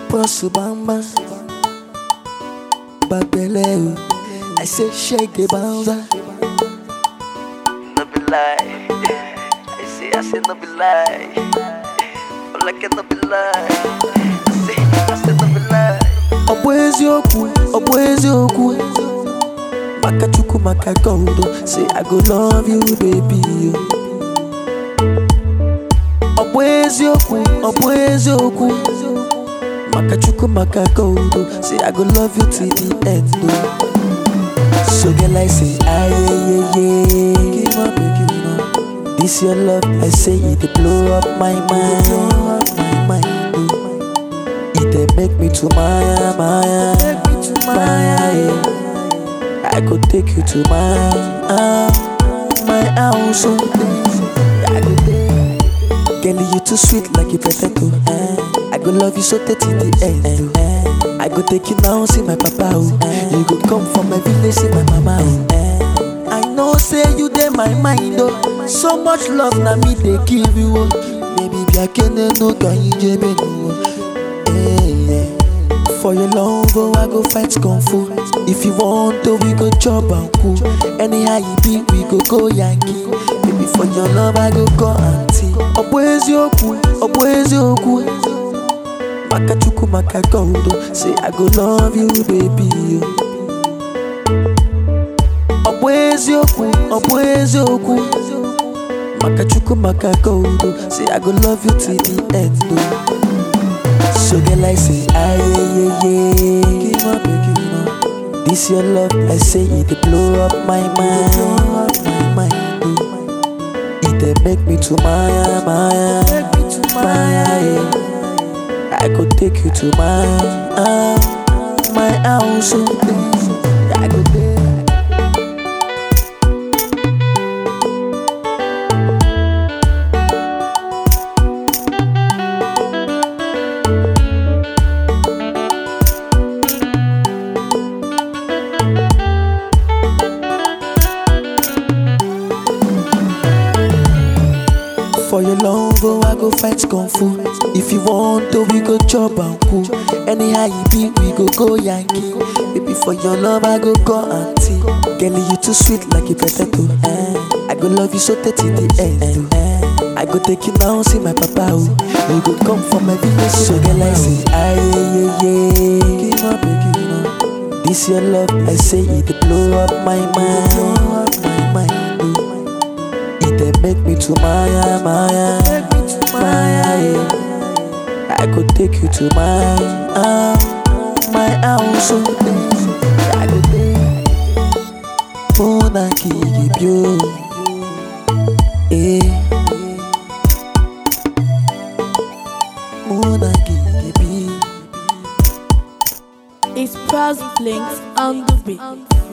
boss bamba. Babele, I say shake the bouncer. no be lie. I say, I say no be lie. All I can no be lie. I say, I say no be lie. Ọ bụ eziokwu, ọ bụ eziokwu. Maka Chukwu maka God, oh, say I go love you baby. oh. Ọ bụ eziokwu, ọ bụ eziokwu. Maka Chukwu maka God, oh, say I go love you till the end. oh. So girl I say aye yeah yeah Give up give up This your love I say it dey blow up my mind Blow up my mind oh. It dey make me to Maya Maya Maya yeah. I go take you to my uh, my house oh. I go take Girl you too sweet like a potato eh. I go love you so till the end oh. I go take you now see my papa oh. You go come from my village see my mama oh. I know say you dey my mind oh. So much love na me dey give you oh. Baby biakene no ka ijebe no oh. Eh, yeah. For your love, oh, I go fight kung fu. If you want to, we go chop and cool. Anyhow you be, we go go Yankee. Baby, for your love, I go go auntie. Ọ bụ eziokwu, ọ bụ eziokwu. Maka Chukwu maka God, oh, say I go love you, baby. oh. Ọ bụ eziokwu, ọ bụ eziokwu. Maka Chukwu maka God, oh, say I go love you till the end. oh. So girl I say aye yeah yeah Give up give up This your love I say it dey blow up my mind Blow up my mind oh. It dey make me to Maya Maya Maya yeah. I go take you to my uh, my house oh. I go there For your love, oh, I go fight kung fu. If you want to, we go chop and cool. Anyhow you be, we go go Yankee. Baby, for your love, I go go auntie. Girl, you too sweet like a potato. Eh. I go love you so till the end. oh. Eh. I go take you now, see my papa. Oh. You go come from my village, so girl, I say, aye yeah yeah. Give up, give up. This your love, I say it dey blow up my mind. Blow up my mind. oh. It dey make me to Maya, Maya, Maya, yeah. I could take you to my, uh, my house, oh. I go there. Mona give you, eh. Mona give you. It's Pras Blinks on the beat.